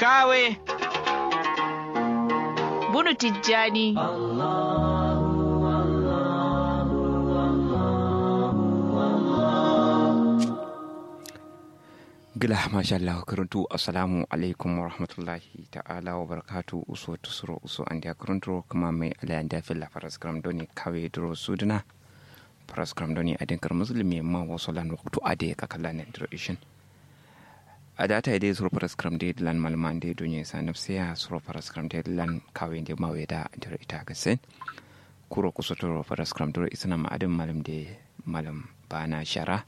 kawe bunu tijjani gila masha Allah karantu assalamu alaikum wa rahmatullahi ta'ala wa barakatu uso tusuro uso an dia karantu kuma mai alayan da fil faras gram doni kawe duro suduna faras gram doni adin kar muslimi ma wasu lan waktu ade ka kala ne tradition a data ide suro faras gram de lan malman de donye sa nafsiya suro faras gram de lan kawe de mawe da diro ita gasen kuro kuso turo faras gram duro isna ma adin malam de malam bana shara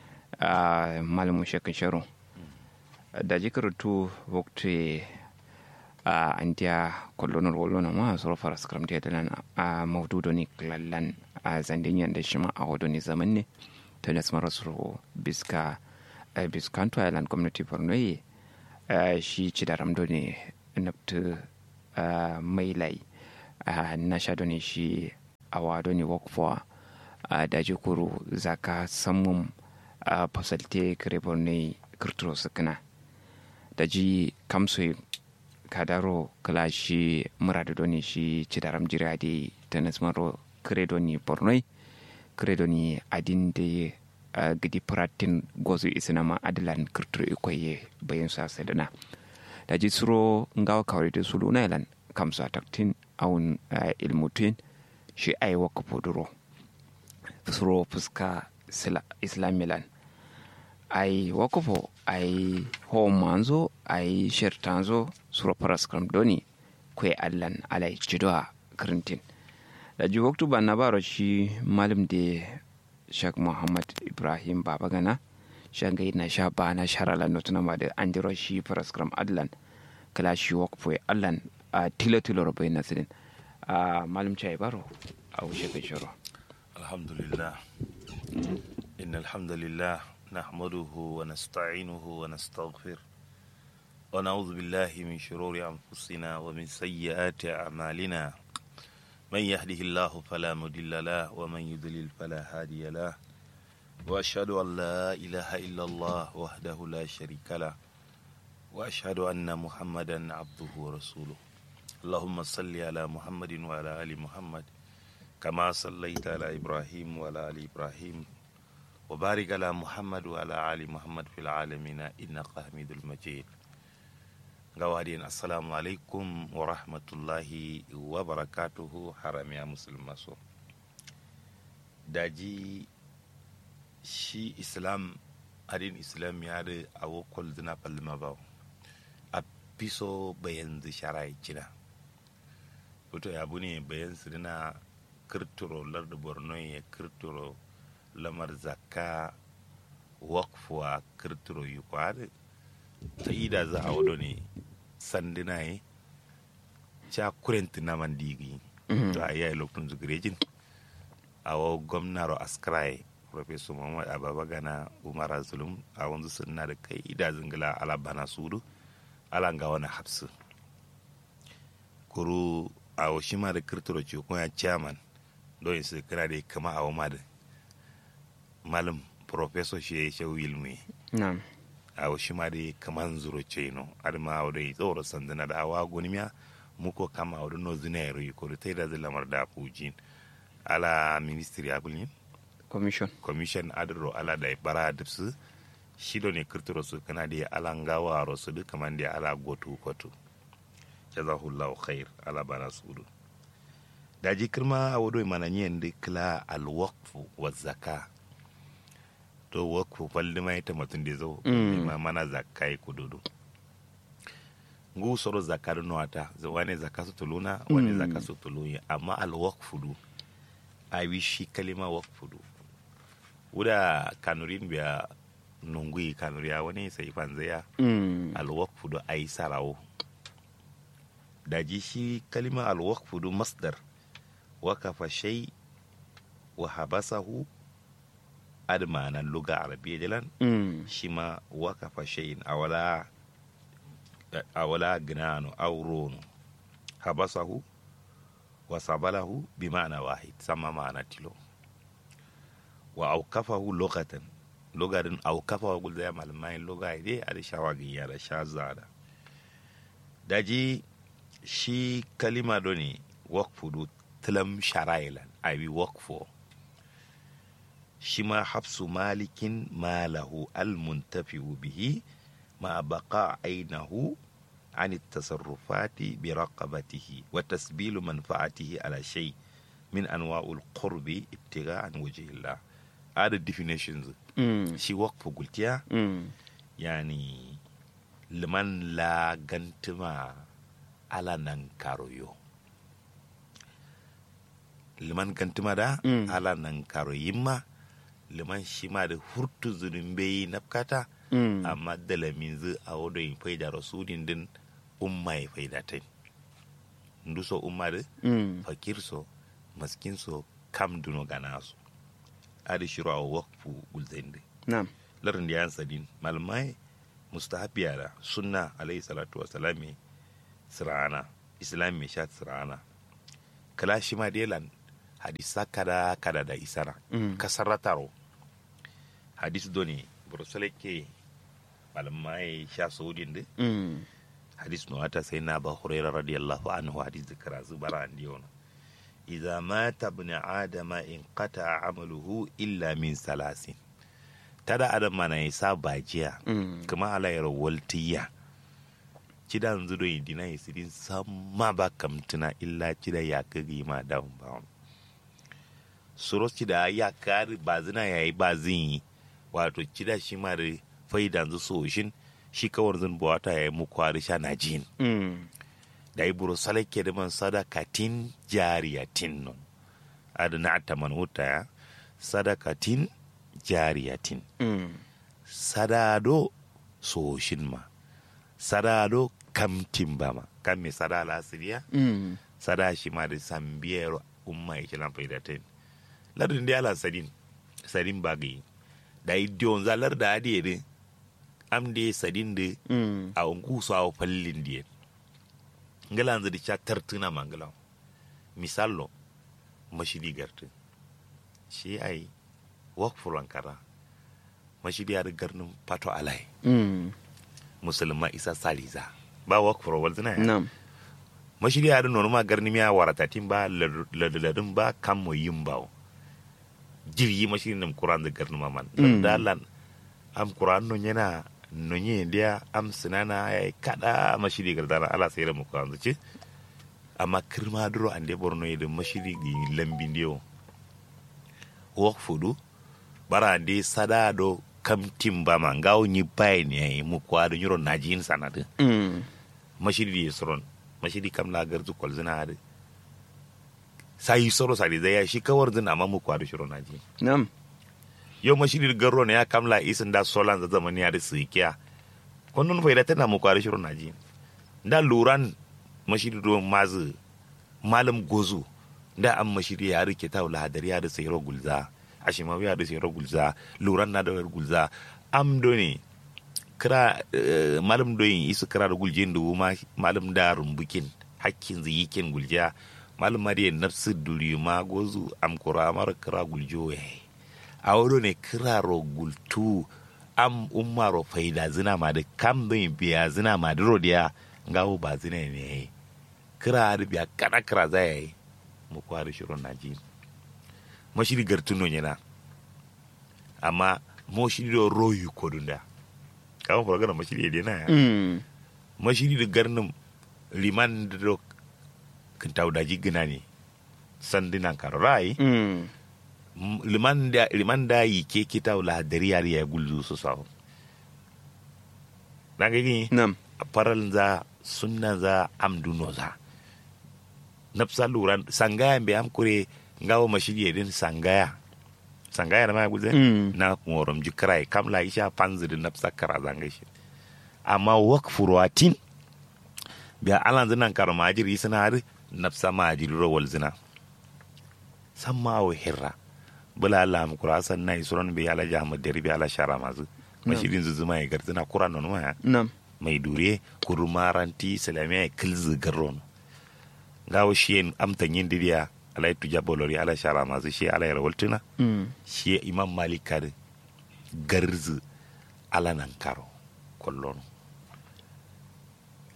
a malamin shekin sharo da jikar tu wakti a antiya kolonor wolona ma soro fara skram te dalan a mawdudo ni klallan a zandin yanda shi ma a wado ni zaman ne ta nas mara soro biska biskanto island community borno yi shi ci da ramdo ne naftu mai lai na sha ne shi a wado ne wakfo da jikuru zaka samun a fasalte kare ne kirturo sukuna da ji kamso kadaro kala shi murada doni shi cidaram jira de ta nasmaro kare doni bornoi kare doni adin da gidi pratin gozu isinama adilan kirturo ikoye bayan sa sadana da ji suro ngawa kawai da sulu na ilan kamso ataktin awun ilmutin shi ai waka poduro suro fuska islamilan ai wakofo ai homanzo ai shertanzo suro paraskram doni kwe allan alai cidoa kirintin da ji waktu ba na baro shi malam da shak muhammad ibrahim babagana shangai na sha ba na sharala notuna ma da an diro shi paraskram allan kala shi wakofo allan a tilo tilo rabai nasirin a malam chai baro a wuce kai shiro alhamdulillah إن الحمد لله نحمده ونستعينه ونستغفر ونعوذ بالله من شرور أنفسنا ومن سيئات أعمالنا من يهده الله فلا مضل له ومن يضلل فلا هادي له وأشهد أن لا إله إلا الله وحده لا شريك له وأشهد أن محمدا عبده ورسوله اللهم صل على محمد وعلى آل محمد كما صليت على إبراهيم وعلى آل إبراهيم وبارك على محمد وعلى آل محمد في العالمين إنك حميد المجيد gawadin assalamu alaikum wa rahmatullahi wa barakatuhu haram ya musulma so daji shi islam adin islam ya da awo kwalduna palma ba a piso bayan sharai cina wato ya ne bayan sirina kirturo larda borno ya kirturo lamar zakka wakfuwa kirturo yi kwari ta ida za a wado ne sandina yi ca kurenti na man digi to a yayi lokacin zugirejin a wa gwamnaro askrai professor muhammad ababa gana umar zulum a wanzu suna da kai ida zingila ala bana sudu ala ga wani hapsu kuru a wa shi ma da kirturo ce kuma chairman don su kira da kama a wa da malam professor shi ya yi shau ilmi a washi ma dai kaman zuro ce no adama a wadai tsoro sandana da awa gonimiya muko kama a wadai no zina ya ruyi kori ta yi da zai lamar da fujin ala ministry abulin commission commission adiro ala da bara da su shi ne kirtiro su kana da ala ngawa rosu duk kaman da ala gotu kotu jazahullahu khair ala bara su du da ji kirma a wadai mananyen da kila alwaqfu wa zaka to wakfu falli mai ta mutum da zo ma mana zakai kududu ngu soro zakar nuwata wani zaka su tuluna wani zaka su tulunya amma al wakfu du a wi shi kalima wakfu du wuda kanurin biya nungui kanuriya wani sai fanzaya al wakfu du ai sarawo da ji shi kalima al wakfu du masdar wakafa shay wa habasahu admanan luga arabiya jalan shi ma wakafa shayin awala awala ginano aurono habasahu wa sabalahu bi ma'ana wahid sama ma'ana tilo wa aukafahu lokatan logarin aukafahu gulda ya malamai loga ide ada shawagi ya da sha zada daji shi kalima do ne wakfu do tilam sharailan abi wakfu shi ma hafsu malikin malahu almuntafi'u bihi ma baqa ainihu عن التصرفات برقبته وتسبيل منفعته على شيء من انواع القرب ابتغاء عن وجه الله هذا definitions Mm. shi وقف قلتيا Mm. يعني لمن لا غنتما على ننكاريو liman gantuma da Mm. ala nan karo yimma liman shima da hurtu zulumbe nafkata Mm. amma dalamin zu a wado yin faida rasulin din umma ya faida ta ndu so umma da Mm. fakir so maskin so kam duno gana su adi shiru a wakfu gulzende Na'am. larin da yan sadin malamai mustahabiya da sunna alayhi salatu wasalami sirana islam mai sha sirana kala shi ma delan hadisa kada kada da isara Mm. kasarrataro hadis doni burusale ke malamai sha saudin da Mm. hadis no ata sai na ba hurairah radiyallahu anhu hadis da karazu bara an diyo idza mata ibn adama in qata amaluhu illa min salasin tada adam mana ya sa bajiya Mm. kuma alayar waltiya cida yanzu do yi dina isirin samma ba kamtuna illa cida ya kagi ma dawon bawon suros cida ya kari ba zina ya yi ba zin yi wato cida shi ma da faidan zu so shin shi kawar zan buwata ya yi mu kwari sha na jin Mm. da yi buru salake da man sadakatin jariyatin non adana ta man wuta ya sadakatin jariyatin Mm. sadado soshin ma sadado kamtin ba ma kan me sada lasiriya Mm. sada shi ma da sambiyar umma ya kilan faidatin lardin da ala sadin sadin bagi da idiyon zalar da adiye din am da sadin da Mm. a ungu su a fallin diye ngala yanzu da cha tartuna mangala misallo mashidi gartu shi ai wakfuran kara mashidi ya garnin pato alai Mm. musulma isa saliza ba wakfuro wal zina ya Na'am. mashidi ya nono ma garni miya waratatin ba ladadin ba kan mo yin bawo jirgi mashidi nam kuran da garni maman Mm. dalan am kuran non yana nonye dia am sinana ya kada mashidi gardana ala sayra mu kan zuci amma kirma duro ande borno yede mashidi gi lambin dio wok fudu bara ande sada do kam timba ma ngaw nyi bay ne mu kwado nyuro najin sanade Mm. mashidi ye soron mashidi kam la garzu kol zina hade sai soro sari zai ya shi kawar zina amma mu kwado shiro naji Na'am. yo mashidi garro ne ya kamla isin da solan za zamani ya da sikiya kunnun faida tana mu kwado shiro naji da luran mashidi do mazu malam gozu da an mashidi ya rike ta wala hadari ya da sayro gulza ashimawi ya da sayro gulza luran na da gulza am do ne kira eh, malam doyin isu kira da guljin da ma malam da rumbukin hakkin zai yikin gulja malam mariya nafsu duri ma gozu am kura mara kira guljo ya a wuro ne kira ro gultu am umma ro faida zina ma da kam doyin biya zina ma da rodiya ngawo ba zina ne kira da biya kana kira za ya yi mu kwari shirin naji mashiri gartuno yana amma mo shiri do royu kodunda kama fara mashiri da na ya Mm. mashiri da garnin liman da do kan taudaji gina ne sandinan karorai Mm. liman da liman da yi ke kita wala dari yari ya gulzu su sawo na gani Na'am. faral za sunna za amduno za nafsa luran sangaya be am kure ngawo mashiri din sangaya sangaya da ma guze Mm. na ngorom ji krai kam la isha panzi da nafsa kara zanga shi amma wakfu ruwatin biya alan zinan karo majiri suna hari nafsa majiri ro wal zina samma wa hirra bula Allah mu kura san nai suran bi ala jahmad dari bi ala shara mazu mashirin zuzuma ya garzina kuran non ma Na'am. mai dure kurumaranti salamiya kilzi garron gawo shi amtan yin diriya alai tuja bolori ala shara mazu shi ala yara waltuna Mm. shi imam malik kar garzi ala nan karo kollon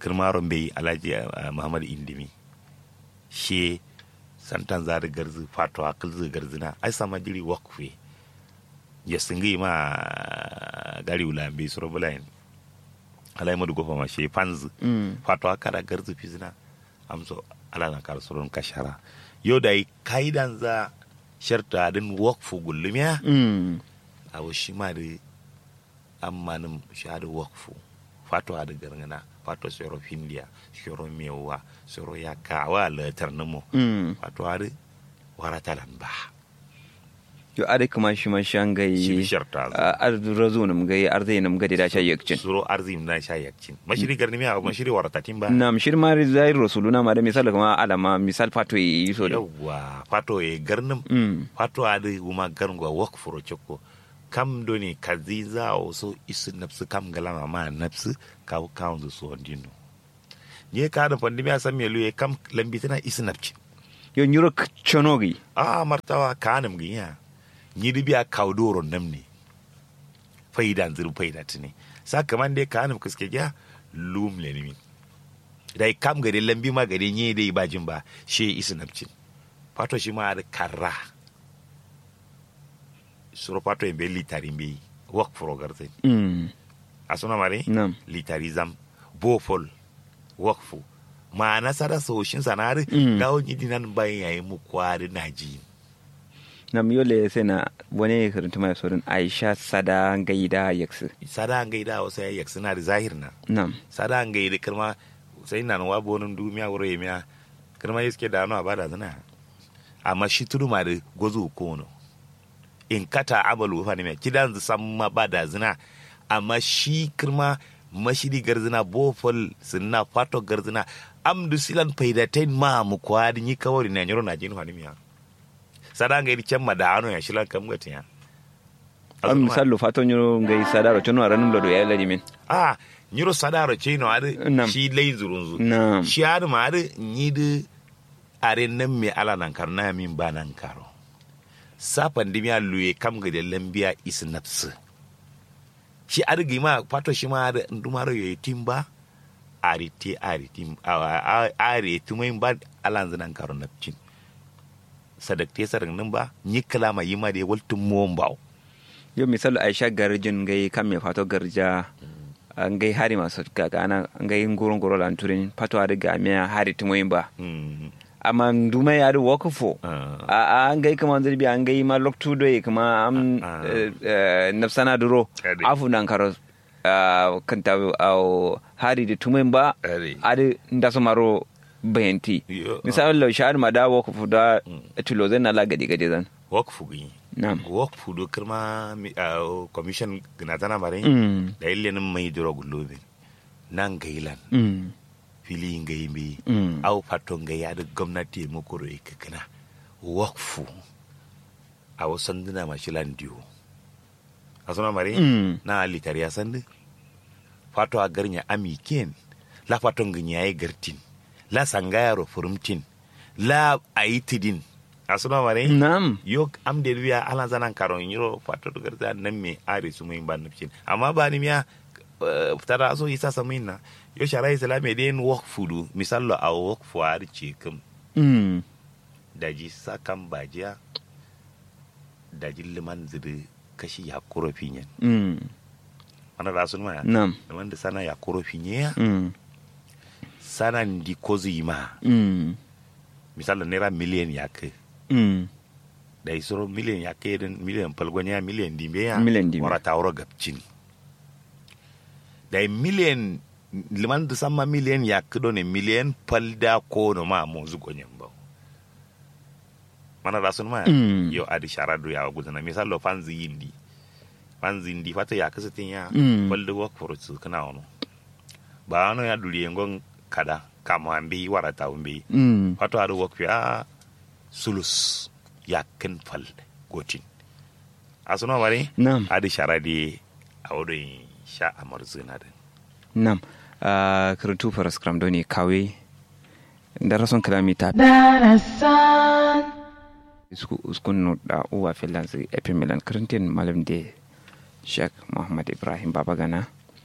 kirmaron bai alhaji ah, muhammad indimi she santan zari garzi fato akilzi garzina ai sama jiri wakfe ya singi ma gari ulambe suro bulayin alai madu gofa ma she panzi Mm. fato akara garzi fizina amso ala na kar suron kashara yau da yi kaidan za sharta din wakfu gullumiya Mm. awo shi ma da ammanin shi da wakfu fato da gargana fato soro findiya soro mewa soro ya kawa latar namo Mm. fato da warata lamba yo ade kuma shi ma shan gai shi sharta za ar razo nam gai ar zai nam gade da sha yakcin suro arzim na sha yakcin mashiri garni miya mashiri waratatin ba nam shir ma zai rasuluna ma da misal kuma alama misal fato yi so da yawwa fato ya garnin Mm. fato a da kuma garngwa wakfu ro choko kam doni kaziza o so isu napsu kam galama ma napsu kaw kaundu so ondino nye ka da pandemi a san melu ye kam lambitina isu napci yo nyuro chonogi a martawa kanam ginya nyidi biya kawdoro namni faidan ziru faida tini sakaman dai kanam kuske gya lum le ni dai kam gade lambi ma gade nye dai bajin ba she isu napcin fato shi ma da karra suro fato en be litari be wak furo garten Mm. asuna mare nam litarizam bofol wakfu ma nasara soshin sanari Mm. gawo nyidi nan bayan yayi mu kwari naji nam yole sai na wani karanta mai sorin aisha sada gaida yaksu sada gaida wasu yayi suna da zahir na nam sada gaida kirma sai nan wa bonin dumiya wuro yemiya kirma yiske da ano abada zana amma shi tudu ma da gozo kono in kata abalu fa ne me kidan san ma ba da zina amma shi kirma mashiri garzina bofol sinna fato garzina amdu silan faidatain ma mu kwadi ni kawari na nyoro na jinu hanimiya sada gaida kemma da ano ya shilan kam gatiya am misal lo fato nyuro gai sada ro chono ranum lo do ya ladi min a nyiro sadaro chino ade Nam. shi lay zurunzu nam shi ade ma ade nyidi are nan me ala nan kar na min ba nan karo sapan dimi a luye kam ga de lambiya is nafsu shi ade gi ma pato shi ma ade ndumaro yo timba ari ti ari tim a- a- ari tumai ba ala nan karo napcin sadakte sarin nan ba nyi kalama yima de waltum mombaw yo misal aisha garjin gai kam me fato garja an gai hari masu kaga ana an gai ngoron goro lan turin fato ada ga me hari tumoyin ba mm. amma nduma ya da wakufo ah. a a an gai kama zirbi an gai ma loktu do kuma am Ah, ah. eh, eh, nafsana duro Ade. afu nan karo ah, kanta au hari da tumoyin ba Ade. ade ndaso maro bayanti Yo, misal lo shahar ma da wakufu da tulo zan na la gadi gadi zan wakfu gi na'am wakfu do kirma mi- ah, commission gina tana mare mm da ille nan mai duro gulobe nan gailan mm fili ngai mi mm au fato ngai ya da gwamnati mu kuro ikakana wakfu a wasan dina mashilan diyo a suna mare mm na litari ya sandi fato a garnya ami ken la fato nganya ya gartin la sangayaro furumtin la aitidin a suna mare na'am yo am de wiya ala zanan karon yiro fato do garza nan me are su mun ban nufin amma ba ni miya eh, tara so isa samin na yo shara islami den work fudu misallo a work fu ar ce kam mm daji sakan bajiya daji liman zidi kashi ya kuro finyen mm ana da sun ma na'am liman da sana ya kuro finye mm sana ndi kozi ma mm misallo naira miliyan ya kai mm da isoro miliyan ya kai din miliyan palgonya miliyan dimbe ya Miliyan dimbe. wara tawro gabcin da miliyan liman da sama miliyan ya kido ne miliyan palda ko no ma mo zugo nyamba mana da sun ma Mm. yo adi sharadu ya gudana misalo fanzi yindi fanzi yindi fata ya kasa tin ya Mm. palda work for su kana ono ba ano ya duli ngon kada kama ambi wara tawmbi mm wato a work ya sulus ya kin fal gotin a suna mare na'am adi sharadi a wurin sha amar zina da Nam, uh, karatu faras kram doni kawe da rason kalamita darasan isku uskun no da uwa filan su epi milan karantin malam de Sheikh Muhammad Ibrahim Babagana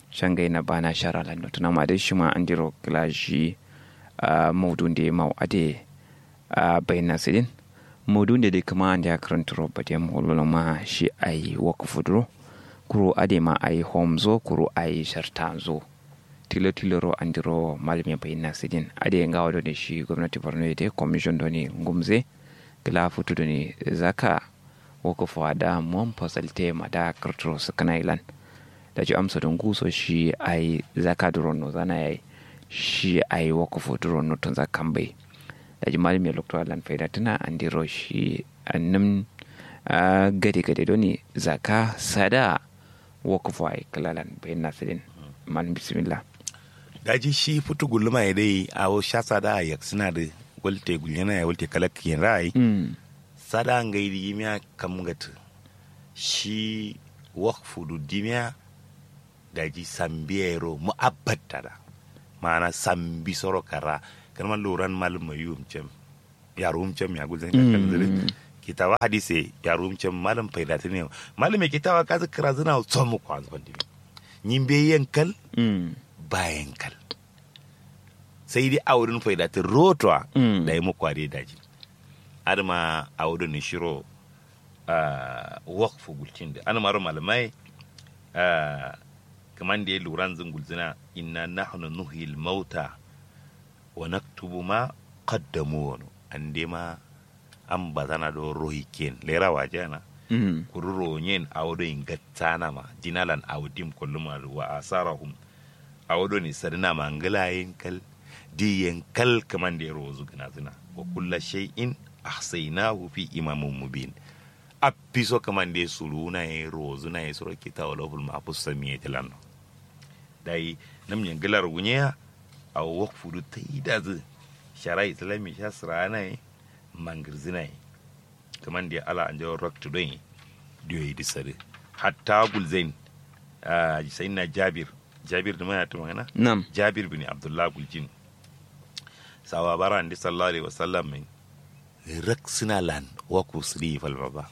shangai na bana shara lando tuna ma dai shi ma an diro klashi a maudun da mau ade a bayan sidin maudun da dai kama an da karanta roba da maulula ma shi ai wakafu duro kuro ade ma ai home zo kuro ai sharta zo tilo tilo ro an diro malami bayan sidin ade nga wado da shi gwamnati borno da commission do ne ngumze kila futu do ne zaka wakafu da mon fasalte ma da karturo su kana ilan da ji amsa don guso shi ai zaka duro no zana yayi shi ai wakafu duro no tun zakan bai da ji malami lokto lan faida tana an diro shi annam gade gade do ne zaka sada wakafu ai kalalan bayan nasirin malam bismillah daji shi futu gulma ya dai a sha sada ya suna da walte gulyana ya walte kalak yin rai sada ngai di miya kam gata shi wakfu du dimiya daji sambiyero mu abattara mana sambi soro kara kan man loran mal mayum cem ya rum cem ya gulzan ka kan kitawa hadise ya rum cem malam faidati ne malam me kitawa ka zikra zina so mu kwa zan dimi nyimbe yankal bayan kal sai dai aurin faidati rotwa da yi mu kware daji adama aurin shiro wakfu gulcin da ana maro malamai kaman da ya lura zan gulzina inna nahnu nuhil mauta wa naktubu ma qaddamu wani an dai ma an bazana do rohi ken lera wajana kururo yen awdo in gattana ma jinalan awdim kullum wa asarahum awdo ni sarina mangala yin kal di yin kal kaman da ya rozu gina zina wa kulla shay'in ahsaynahu fi imamin mubin a piso kamande sulu na ye rozu na ye soro kita wala ful ma pus samiye tilano dai nam nyen gelar gunya a wok fudu taida zu shara islami sha srana ye mangirzina ye kamande ala anje rock to doyi diyo yi disare hatta gulzain a sayna jabir jabir da mana to mana nam jabir bin abdullah guljin sawa bara andi sallallahu alaihi wasallam min rak suna lan waku sri fal baba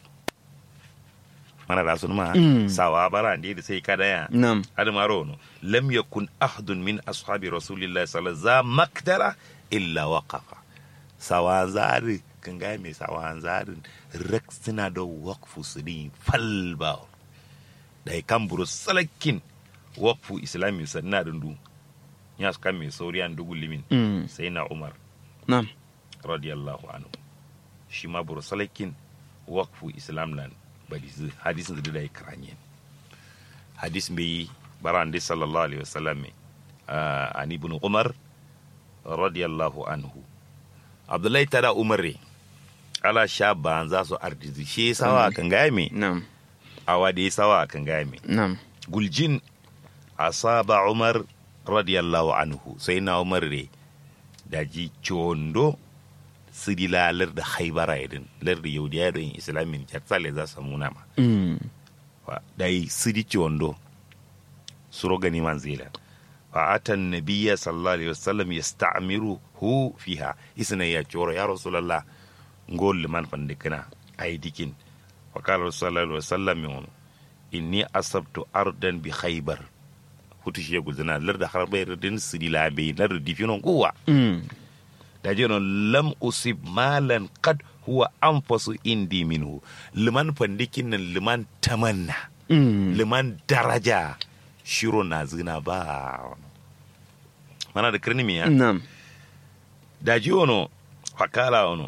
mana da sun ma sawa bara andi da sai kada ya nam hada maro no lam yakun ahadun min ashabi rasulillahi sallallahu alaihi wasallam makdara illa waqafa sawa zari kan ga mai sawa zarin rak suna da waqfu sri fal ba da kan buru salakin waqfu islami sanna dundu ya su kan mai sauriyan dugu limin Mm. sai na umar nam radiyallahu anhu shi ma bursalakin wakfu islam lan bari zu hadisin da dai kranye hadis mai baran dai sallallahu alaihi wasallam mai an ibn umar radiyallahu anhu abdullahi tada umar re ala sha ban za su ardizi shi sawa kan gaya me nam awa da sawa kan gaya me nam guljin asaba umar radiyallahu anhu sai na umar re daji condo sidi la larda haibara idin larda yaudiya don islamin jatsale za su muna ma Mm. Wa- dai sidi condo suro gani man zila fa atan nabiyya sallallahu alaihi wasallam yasta'miru hu fiha isna ya coro ya rasulullah ngol man fande kana ay dikin wa qala sallallahu alaihi wasallam yon inni asabtu ardan bi khaybar hutu shi guzana larda harbayr din sidi la be larda difinon kuwa Mm. da jeno lam usib malan qad huwa anfasu indi minhu liman fandikin nan liman tamanna Mm. liman daraja shiro na zina ba mana da kirni miya nam da ji ono fakala ono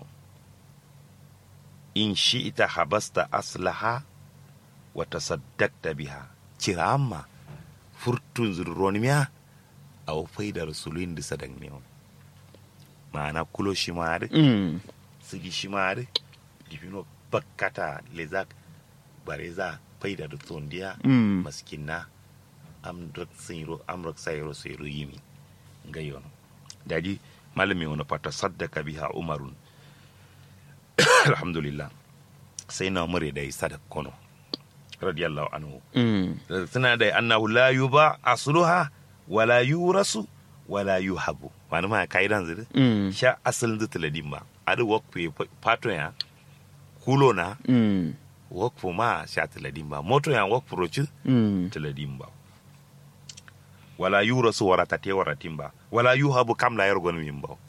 in shi ita habasta aslaha wa tasaddaqta biha cira amma furtun zurroni miya a faida rasulun da sadan ne ma'ana kulo shi ma Mm. sigi shimari difino bakkata lezak bareza faida da tondiya Mm. maskinna am rak sayro am rak sayro sayro yimi ngayon daji malami wona fata saddaka biha umarun alhamdulillah sai na umar da sadak kono radiyallahu anhu Mm. suna da annahu la yuba asluha wala yurasu wala yuhabu wani ma kaidan zuri Mm. sha asalin zata ladin ba adi wakfu pato ya kulo na Mm. wakfu ma sha taladin ba moto ya wakfu roci Mm. taladin ba wala yurasu warata te waratin ba wala yuhabu kam la yargon min ba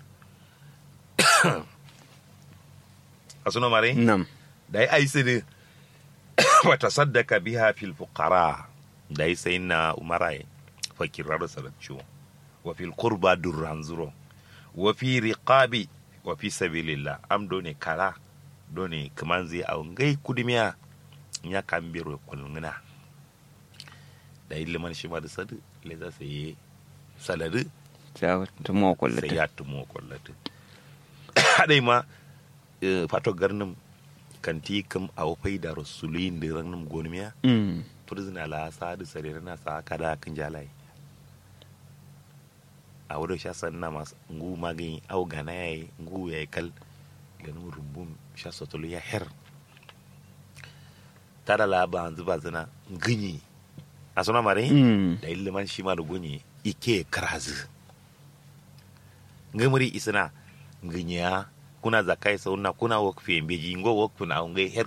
asuno mare nam da ai sidi wa tasaddaka biha fil fuqara da ai sai na umarai fakirar sarabciwo wa fil qurba durran zuro wa fi riqabi wa fi sabilillah am do ne kara do ne kaman zai a ngai kudimiya ya kan biro kulngina da iliman shi ma da sadu le za su yi salari ta tumo sai kullata ya tumo kwallata hadai ma eh, fato garnin kanti kam a wafai da rasulun da ranar gonimiya mm turzina la sa da sarere na sa kada kan jalai a wadda sha sanna masu ngu magani au gana ya yi ngu ya yi kal ganin rumbun sha sotolo ya her tada la ba zuba zina ganyi a suna mare mm da iliman shi ma da gunyi ike karazi ngamuri isina nganya kuna zakai sauna kuna wakfi beji ngo wakfu na ngai her